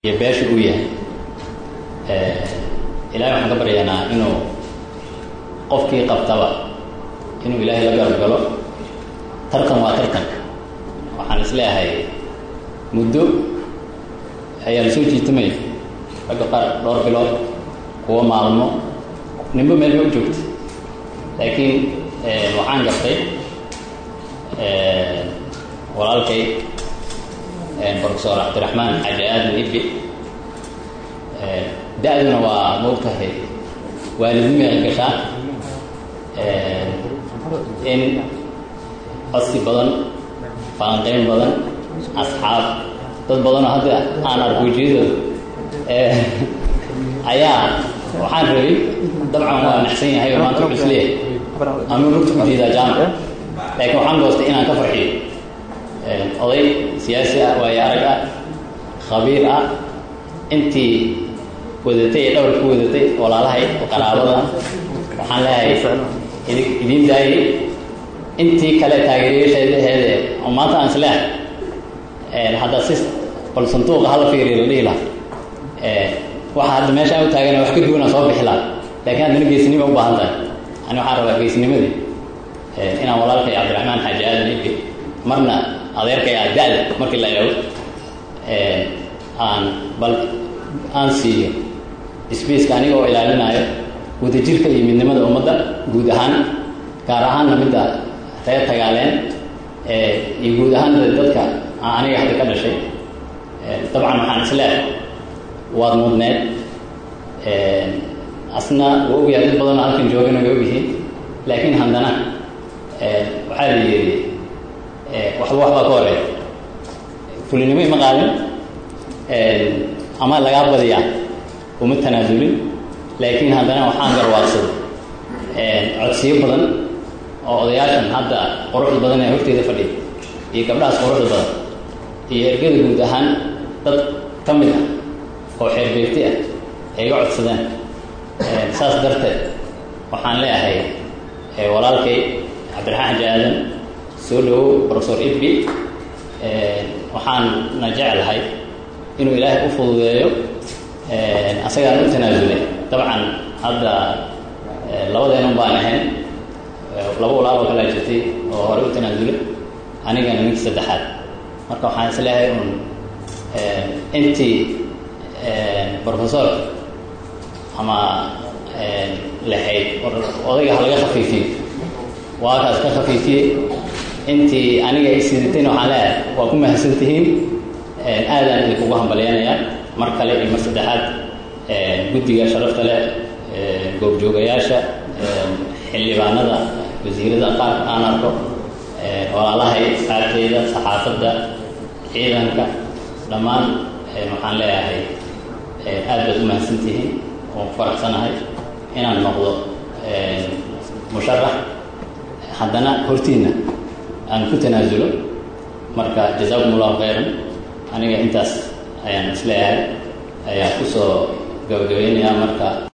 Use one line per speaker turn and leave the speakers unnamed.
iyo beesha uu yahay ilahay waxaan ka baryaynaa inuu qofkii qabtaba inuu ilaahay la garab galo tartan waa tartanka waxaan isleeyahay muddo ayaa la soo jiitamaya ragga qaar dhowr bilood kuwa maalmo ninba meel ba u joogta laakiin waxaan gartay walaalkay profesor cabdiraxmaan xaaji aadan ibi da-duna waa moogtahay waalidnimo ay gashaa in codsi badan faanqeyn badan asxaab dad badanoo hadda aan arko wejiyadooda ayaa waxaan rabay dabcan waa naxsan yahay oo maanta wuxuu isleeyahay ama lugta ku jeedaa jaamac laakiin waxaan goostay inaan ka farxiyo oday siyaasi ah waayo arag ah khabiir ah intii wadatay ee dhowrka ku wadatay walaalahay qaraabada waxaan leeyahay idi idiin daayay intii kale taageerayaasheedaheede oo maanta aan isleehay hadda si bal sanduuqa hala fiiriya la dhihi laha waxa hadda meesha aan u taagana wax ka duwanaa soo bixi laha laakiin haddana geesinima u baahan tahay ani waxaan rabaa geesinimadii inaan walaalkay cabdiraxmaan xaaji aadan ibi marna adeerkay ah da-da markii la eego aan bal aan siiyo sbaceka aniga oo ilaalinaayo wadajirka iyo midnimada ummadda guud ahaan gaar ahaanna midda reer tagaaleen iyo guud ahaanna dadka aniga hadda ka dhashay dabcan waxaan isleehay waad mudneed asna waa ogyahay dad badanoo halkan joogana way ogyihiin laakiin haddana waxaa la yidhi waxba waxbaa ka horeeya fulinimo ima qaadin ama lagaa badiyaa uma tanaasulin laakiin haddana waxaan garwaaqsaday codsiyo badan oo odayaashan hadda quruxda badan ee horteeda fadhiya iyo gabdhahaas quruxda badan iyo ergada guud ahaan dad ka mid ah oo xeerbeegti ah ay iga codsadeen saas darteed waxaan leeyahay walaalkay cabdiraxmaan xaji aadan soo dhawow profesor ibbi waxaanna jeclahay inuu ilaahay u fududeeyo asagaan u tanaasulay dabcan hadda labadeenun baan ahayn laba walaal oo kalaa jirtay oo hore u tanaasulay anigana ninkii saddexaad marka waxaan is leeyahay un intii professor ama lahayd odayga ha laga khafiifiyo waa kaas ka khafiifiyey intii aniga ay sidatayna waxaan leeyahay waa ku mahadsan tihiin aadaan idinkugu hambalyanayaa mar kale iyo mar saddexaad guddiga sharafta leh goobjoogayaasha xildhibaanada wasiirada qaarka aan arko walaalahay saarteyda saxaafadda ciidanka dhammaan waxaan leeyahay aad baad u mahadsan tihiin oon ku faraxsanahay inaan noqdo musharax haddana hortiinna aan ku tanaasulo marka jazaakum allahu khayran aniga intaas ayaan isleeyahay ayaa kusoo gabagabaynayaa marka